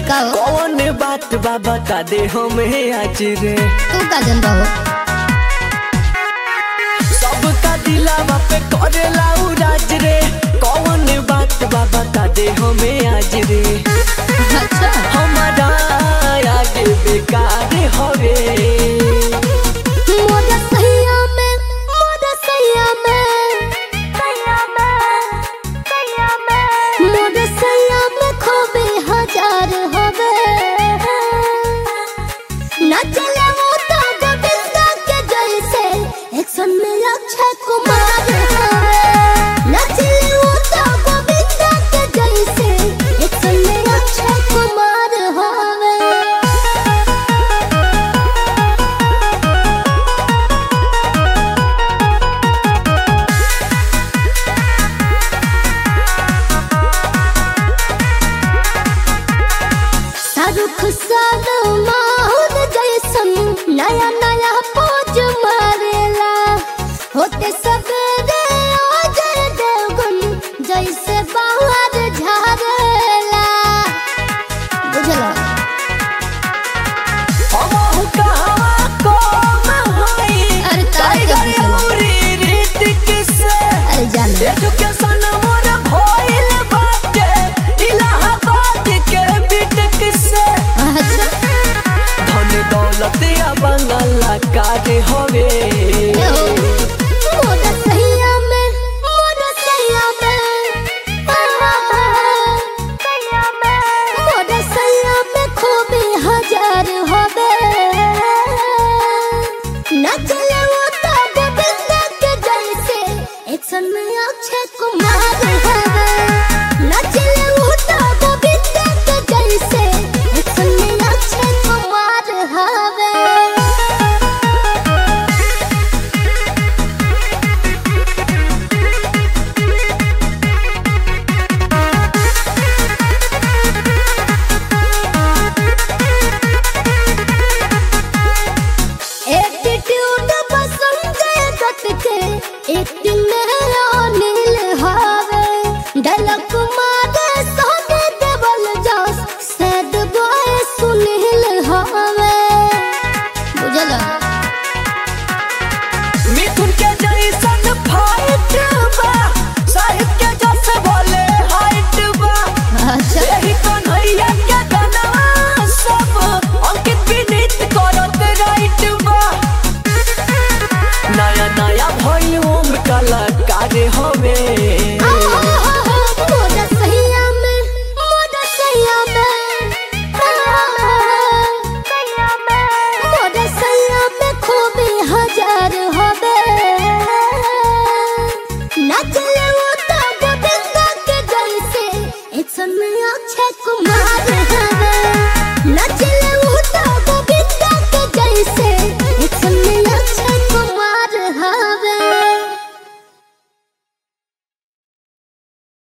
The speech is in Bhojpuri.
का हो कौन बात बा बता दे हमें आज रे तू का जनता हो सबका दिलावा पे करेला उ राज रे कौन बात बा बता दे हमें आज रे अच्छा हमारा आगे बेकार हवे मोरा सैया में मोरा सैया में सैया में सैया में मोरा सैया में खोबे हजार हवे ना चले वो तो गोविंदा के जैसे एक्शन में अक्षय कुमार हवे ना चले वो तो गोविंदा के जैसे एक्शन में अक्षय कुमार हवे शाहरुख सलमान जैसन नया नया पोज मारेला होते सवेरे अजय देवगन जैसे बाहर झारेला बुझला हमहु कहवा कम हई अरे तारे के टाइगर पूछला। उरी रीतिक से अरे जान एजुकेशन मोर भइल बाटे इलाहाबाद के बीटेक से अच्छा धन दौलत या बंगाला कारे हवे ए हो मोरा सैया में मोरा सैया में सैया में मोरा सैया में खूबी हजार हवे न चले वो तो गोविंदा के जैसे एक्शन में अक्षय कुमार हवे न चले वो तो गोविंदा के जैसे एक्शन में अक्षय कुमार हवे एटीट्यूड पसंद दत के एक्टिंग में अनिल हावे डायलॉग मारे सोने देवल जस सैड बॉय सुनील हावे बुझला मिथुन के जैसन फाइट बा साहिब के जस बोले हाइट बा अच्छा यही कन्हैया के गाना सब अंकित विनीत करत राइट बा नया नया वॉल्यूम कलाकार हवे मोरा सैया में मोरा सैया में सैया में मोरा सैया में खूबी हजार हवे ना चले वो तो गोविंदा के जैसे एक्शन में अक्षय कुमार हवे ना चले वो